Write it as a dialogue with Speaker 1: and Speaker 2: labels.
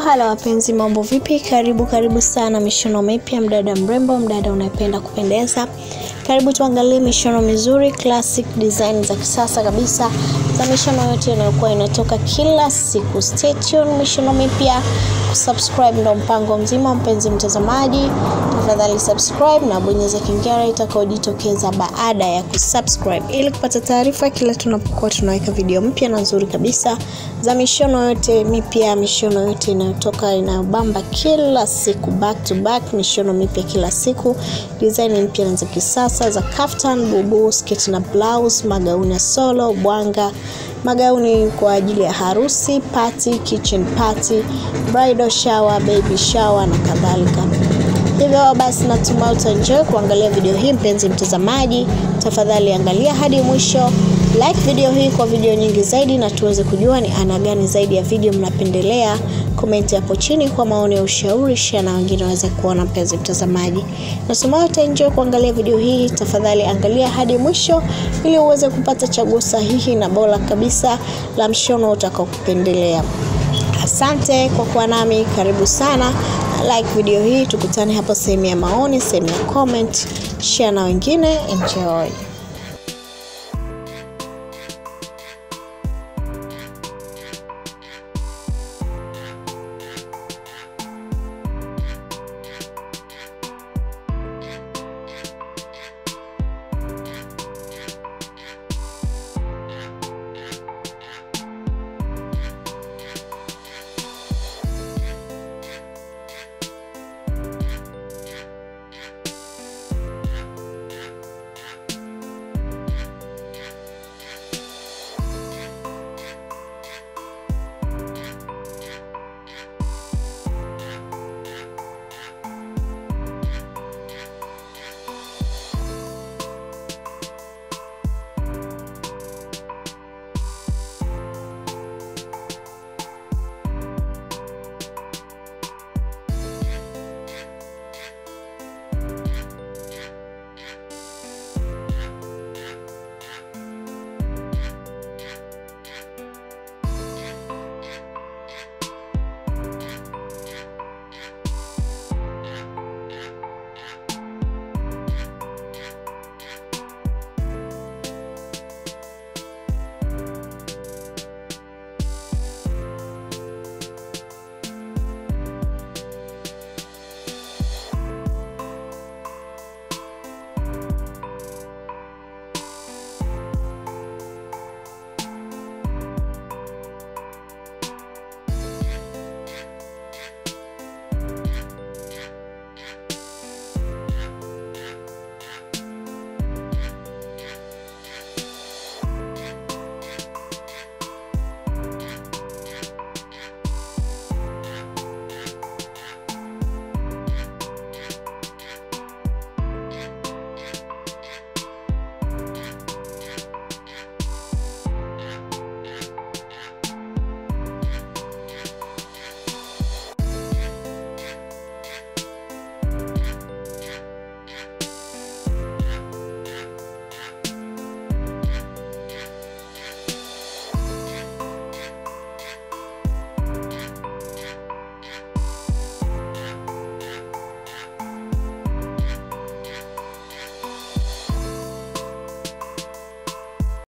Speaker 1: Hala wapenzi, mambo vipi? Karibu karibu sana mishono mipya, mdada mrembo, mdada unayependa kupendeza. Karibu tuangalie mishono mizuri, classic design za kisasa kabisa za mishono yote inayokuwa inatoka kila siku. Stay tuned, mishono mipya. Kusubscribe ndo mpango mzima, mpenzi mtazamaji, tafadhali subscribe na bonyeza kengele itakayojitokeza baada ya kusubscribe ili kupata taarifa kila tunapokuwa tunaweka video mpya na nzuri kabisa za mishono yote mipya, mishono yote inayotoka inayobamba kila siku, back to back, mishono mipya kila siku, design mpya na za kisasa za kaftan, bubu, sketi na blouse, magauni ya solo, bwanga, magauni kwa ajili ya harusi, party, kitchen party, bridal shower, baby shower na kadhalika. Hivyo basi natumai utaenjoy kuangalia video hii mpenzi mtazamaji. Tafadhali angalia hadi mwisho, like video hii kwa video nyingi zaidi, na tuweze kujua ni aina gani zaidi ya video mnapendelea. Komenti hapo chini kwa maoni ya ushauri, share na wengine waweze kuona. Mpenzi mtazamaji, natumai utaenjoy kuangalia video hii. Tafadhali angalia hadi mwisho ili uweze kupata chaguo sahihi na bora kabisa la mshono utakaokupendelea. Asante kwa kuwa nami, karibu sana. Like video hii, tukutane hapo sehemu ya maoni, sehemu ya comment, share na wengine. Enjoy.